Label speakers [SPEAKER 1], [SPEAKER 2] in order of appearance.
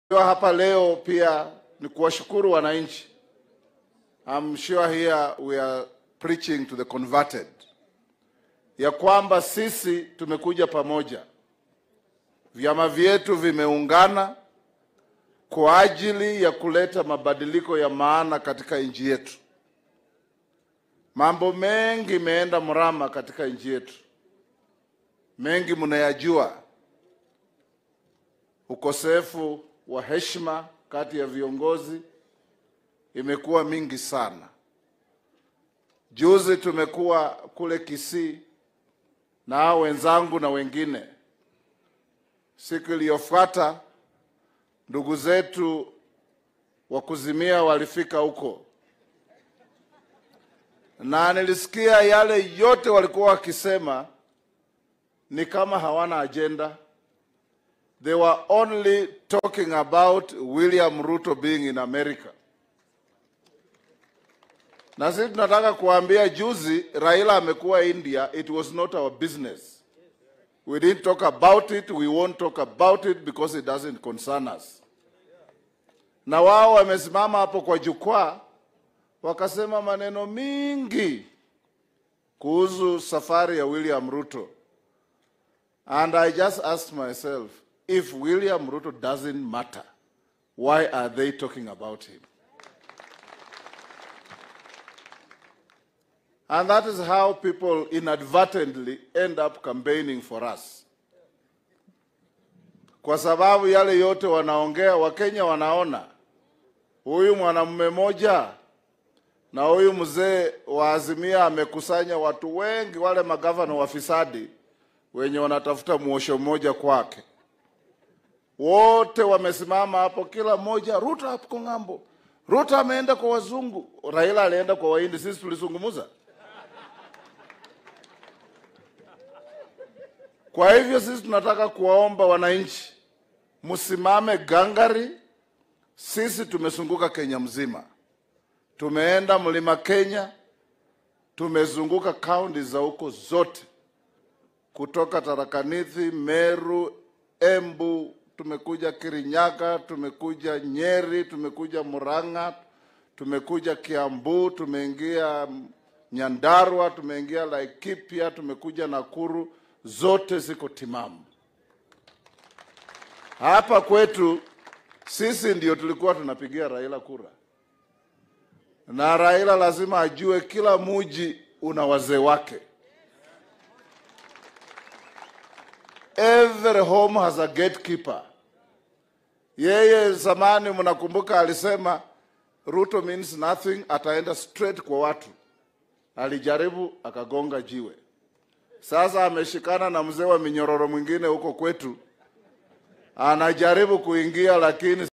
[SPEAKER 1] Kwa hapa leo pia ni kuwashukuru wananchi. I'm sure here we are preaching to the converted, ya kwamba sisi tumekuja pamoja, vyama vyetu vimeungana kwa ajili ya kuleta mabadiliko ya maana katika nchi yetu. Mambo mengi imeenda mrama katika nchi yetu, mengi mnayajua. Ukosefu wa heshima kati ya viongozi imekuwa mingi sana. Juzi tumekuwa kule Kisii na hao wenzangu na wengine. Siku iliyofuata ndugu zetu wa kuzimia walifika huko, na nilisikia yale yote walikuwa wakisema ni kama hawana ajenda. They were only talking about William Ruto being in America. Na sisi tunataka kuambia, juzi Raila amekuwa India, it was not our business. We didn't talk about it, we won't talk about it because it doesn't concern us. Na wao wamesimama hapo kwa jukwaa wakasema maneno mingi kuhusu safari ya William Ruto. And I just asked myself, if William Ruto doesn't matter, why are they talking about him? And that is how people inadvertently end up campaigning for us. Kwa sababu yale yote wanaongea, Wakenya wanaona huyu mwanamume moja na huyu mzee wa Azimia amekusanya watu wengi, wale magavana wafisadi wenye wanatafuta mwosho mmoja kwake. Wote wamesimama hapo, kila mmoja, Ruto hapo ng'ambo, Ruto ameenda kwa wazungu, Raila alienda kwa Wahindi. Sisi tulizungumza. Kwa hivyo sisi tunataka kuwaomba wananchi msimame gangari. Sisi tumezunguka Kenya mzima, tumeenda mlima Kenya, tumezunguka kaunti za huko zote, kutoka Tharakanithi, Meru, Embu, tumekuja Kirinyaga, tumekuja Nyeri, tumekuja Murang'a, tumekuja Kiambu, tumeingia Nyandarua, tumeingia Laikipia, tumekuja Nakuru, zote ziko timamu. Hapa kwetu sisi ndio tulikuwa tunapigia Raila kura, na Raila lazima ajue kila muji una wazee wake. Every home has a gatekeeper. Yeye zamani, mnakumbuka, alisema Ruto means nothing, ataenda straight kwa watu. Alijaribu akagonga jiwe. Sasa ameshikana na mzee wa minyororo mwingine huko kwetu, anajaribu kuingia lakini